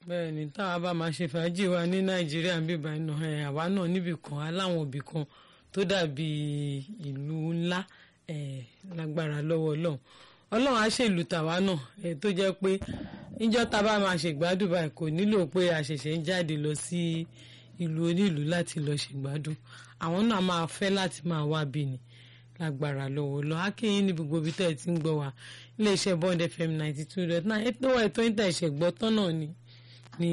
bẹ́ẹ̀ ni táwa bá máa ṣe fàájì wa ní nàìjíríà ń bíbá iná ẹ̀ àwa náà níbì kan aláwọn òbí kan tó dàbí ìlú ńlá ẹ̀ lágbára lọ́wọ́ ọlọ́run ọlọ́run á ṣèlú tàwa náà ẹ̀ tó jẹ́ pé níjọ́ tá a bá máa ṣègbádùn báyìí kò nílò pé a ṣẹ̀ṣẹ̀ ń jáde lọ sí ìlú onílùú láti lọ ṣègbádùn àwọn náà máa fẹ́ láti máa wá bí ni lágbára lọ́wọ́ lọ akéyìn ní gbogbo ibi tẹ́ ẹ ti ń gbọ́ wa iléeṣẹ́ bond fm ninety two dot nine ètò ẹ̀tọ́ ìta ìṣẹ̀gbọ́ tọ́nà ni ní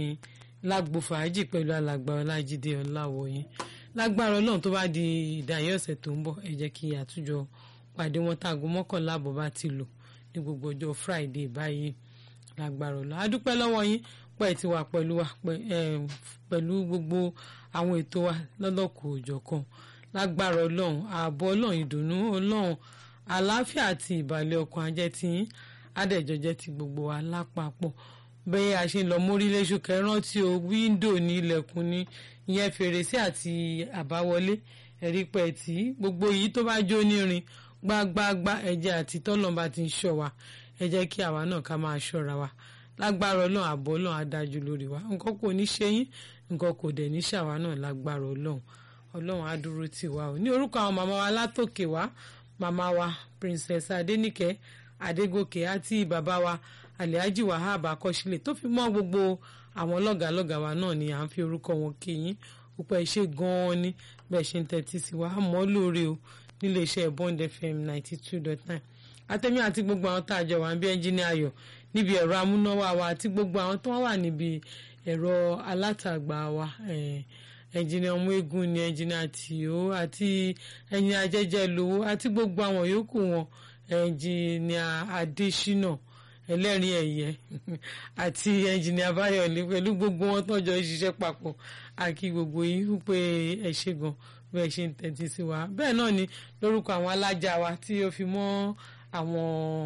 lágbo fàájì pẹ̀lú alàgbà ọlájídé ọláwọ̀yìn lágbára ọlọ́run tó bá di ìdáyé ọ̀sẹ̀ tó ń bọ̀ ẹ jẹ́ kí àtújọ pàdé wọn táago mọ́kànlá àbọ̀ bá ti lò ní gbogbo ọjọ́ friday báyìí lágbára ọlọ́run adúpẹ́ lọ́wọ́ yín pẹ́ ti wà pẹ̀lú wa pẹ̀lú gbogbo àwọn ètò wa lọ́lọ́kùn òjọ̀kan lágbára ọlọ́run ààbò ọlọ́run ìdùnnú ọlọ́run àlàáfíà àti ìbàlẹ̀ ọkàn ajẹ́ ti yín adẹ̀jọ́jẹ́ ti gbogbo wa lápapọ̀ bẹ́ẹ̀ a ṣe ń lọ mórílẹ̀ṣù kẹrántí o wíńdò ní ilẹ̀kùn ní ìyẹn fèrèsé àti àbáwọlé ẹ̀rí pẹ̀ tí gbogbo yìí tó bá jó nírin gbágbáágbá ẹ̀jẹ̀ àti tọ́lọ́mba ti ń ṣọ́ wa ẹ jẹ́ kí àwa náà ká máa ṣọ́ra wa lágbára ọlọ́run ààbò ọlọ́run adájú lórí wa nǹkan kò ní ṣe yín nǹkan kò dẹ̀ ní ṣàwa náà lágbára ọlọ́run ọlọ́run á dúró tì wá o ní orúkọ àwọn màmá wa látòkè wá màmá wa princess adéníkẹ́ adégòkè àti bàbá wa alhaji wahab akọ́sílẹ̀ tó fi mọ́ gbogbo àwọn lọ́gàálọ́gàá wa náà ni à ń fi orúkọ wọn kí yín púpọ̀ ṣe gan-an ni bẹ́ẹ̀ ṣe ń tẹ́tí sí wa mọ́ lóore o nílé iṣẹ́ bond fm ninety two dot nine àtẹ̀mí àti gbogbo àwọn tá a jọ wà ń bí ẹnjíníà ayọ̀ níbi ẹ̀rọ amúnáwá wa àti gbogbo àwọn tó wà níbi ẹ̀rọ alátagbà wa ẹnjìnìà ọmọ eégún ni ẹnjìnìà tìó àti ẹnjìnìà jẹjẹ lówó àti gbogbo àwọn yòókù wọn ẹnjìnìà adésínà ẹlẹ́rìn ẹ̀yẹ àti ẹnjìnìà báyọ̀lé pẹ̀lú gbogbo wọn tọ́jọ́ ṣiṣẹ́ papọ̀ àkí gbogbo yín wípé ẹ ṣe gan bẹ́ẹ̀ ṣe ń tẹ́tí sí wa bẹ́ẹ̀ náà ni lórúkọ àwọn alájà wa tí ó fi mọ́ àwọn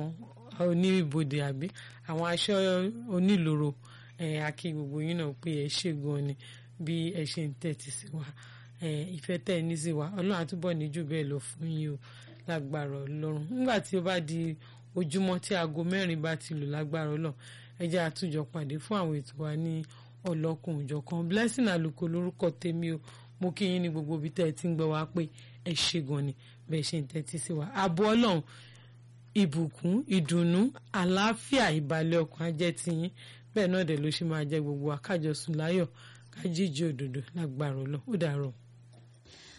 oníbodè àbí àwọn aṣọ onílòrò àkí gbogbo yín náà pé ẹ ṣe gan ni bí ẹ ṣe ń tẹ́tí sí wa ìfẹ́ tẹ́ ẹ ní sí wa ọlọ́run àtúbọ̀ ní jù bẹ́ẹ̀ lọ fún yín o lágbára ọlọ́run nígbà tí ó bá di ojúmọ́ tí aago mẹ́rin bá ti lò lágbára ọlọ́run ẹ jẹ́ àtúnjọ pàdé fún àwọn ètò wa ní ọlọ́kùn òjọ̀kan blessing àlùkò lórúkọ tèmi o mo kí yín ní gbogbo ibi tẹ́ ẹ ti ń gbọ́ wa pé ẹ ṣe gan ni bẹ́ẹ̀ ṣe ń tẹ́tí sí wa ààbò ọlọ́run ìbùkún ìdùnnú àlàáfíà ìbàlẹ̀ ọkàn ajẹ́ tiyín bẹ́ẹ̀ náà dẹ̀ ló ṣe máa jẹ́ gbogbo akájọsùn láyọ̀ kájíjí òdòdó lágbára ọlọ́run ó dàárọ̀.